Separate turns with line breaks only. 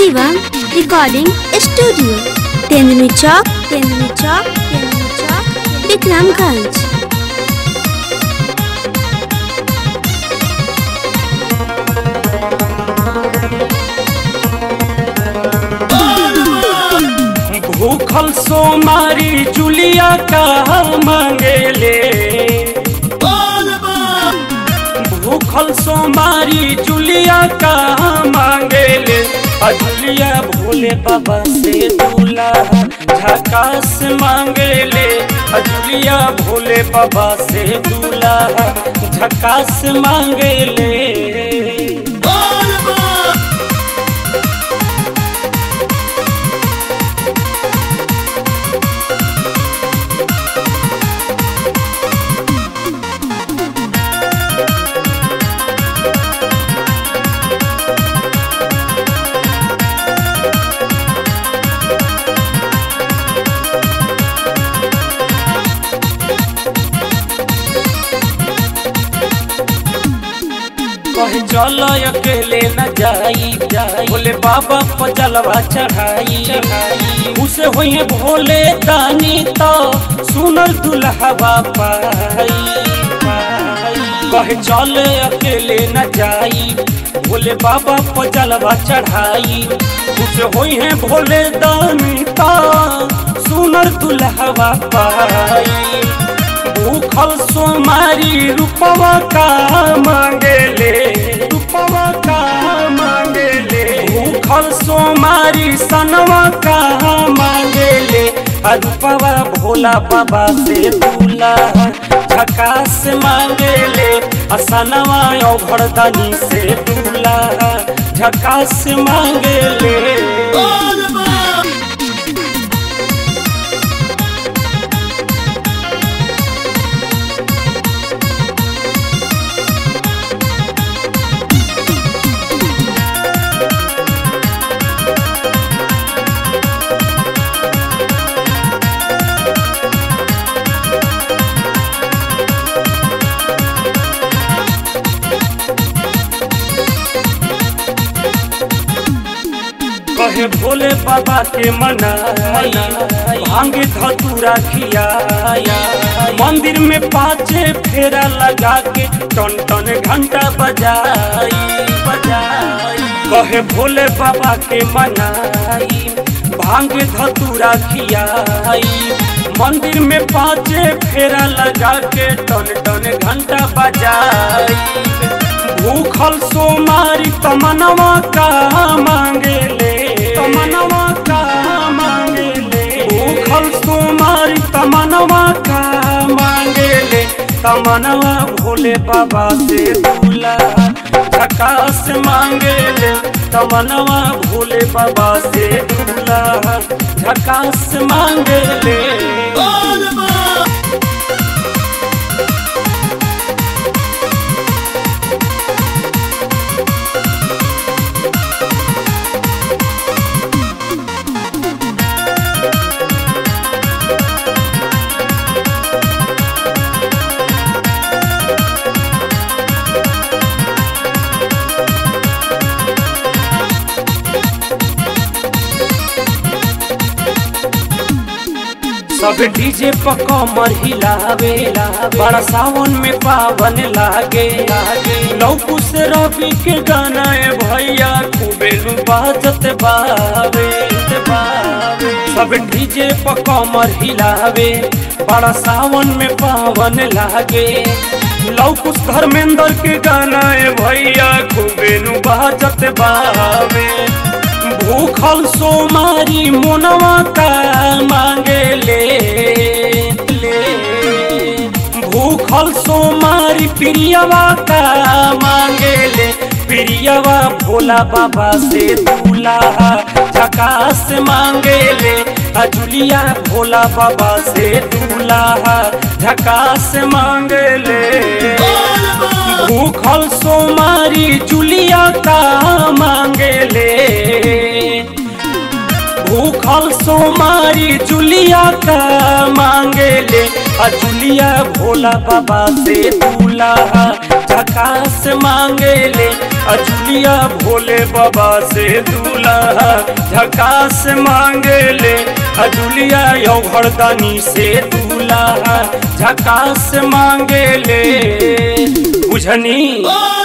Shivam recording studio Tenduni चौक तेंदुनी चौक तेंदुनी चौक विक्रमगंज
भूखल सोमारी जुलिया का मांगेले भूखल सोमारी जुलिया का मांगेले अजुलिया भोले बाबा से दूल्हा झकास मांगेले अजुलिया भोले बाबा से दूल्हा झकास मांगेले कहे चल अकेले न जाई जाई बोले बाबा पचलवा चढ़ाई चढ़ाई उसे होई भोले दानी तो सुनल दुल्हवा पाई पाई। कहे चल अकेले न जाई बोले बाबा पचलवा चढ़ाई उसे होई है भोले दानी तो सुनल दुल्हवा पाई भूखल सोमारी रूपवा का मांगेले रूपवा का मांगेले भूखल सोमारी सनवा का मांगेले आ रूपवा भोला बाबा से दूल्हा झकास मांगेले आ सनवा औघड़दानी से दूल्हा झकास मांगेले कहे भोले बाबा के मनाई भांग धतूरा खियाया मंदिर में पाँचे फेरा लगा के टन टन घंटा बजाई बजाई कहे भोले बाबा के मनाई भांग धतूरा खियाई मंदिर में पाँचे फेरा लगा के टन टन घंटा बजाई भूखल सोमारी तमनवा का मांगेले तमनवा का मांगेले भूखल सोमारी तमनवा का मांगेले तमनवा भोले बाबा से दूल्हा झकास मांगेले तमनवा भोले बाबा से दूल्हा झकास मांगेले सब डीजे पर कमर हिलावे बड़ा सावन में पावन लागे लागे लौकू से रवि के गाना है भैया खूबे नु बाजत बावे बावे सब डीजे पर कमर हिलावे बड़ा सावन में पावन लागे लौकुस धर्मेंद्र के गाना है भैया खूबे नु बाजत बावे भूखल सोमारी मोनवा का मांगेले ले भूखल सोमारी प्रियवा का मांगेले प्रियवा भोला बाबा से दूल्हा झकास मांगेले अजुलिया भोला बाबा से दूल्हा झकास मांगेले भूखल सोमारी जुलिया का मांगेले भूखल सोमारी जुलिया का मांगे ले आ जुलिया भोला बाबा से दूल्हा झकास मांगे ले आ जुलिया भोले बाबा से दूल्हा झकास मांगे ले आ जुलिया यौ घरदानी से दूल्हा झकास मांगे ले बुझनी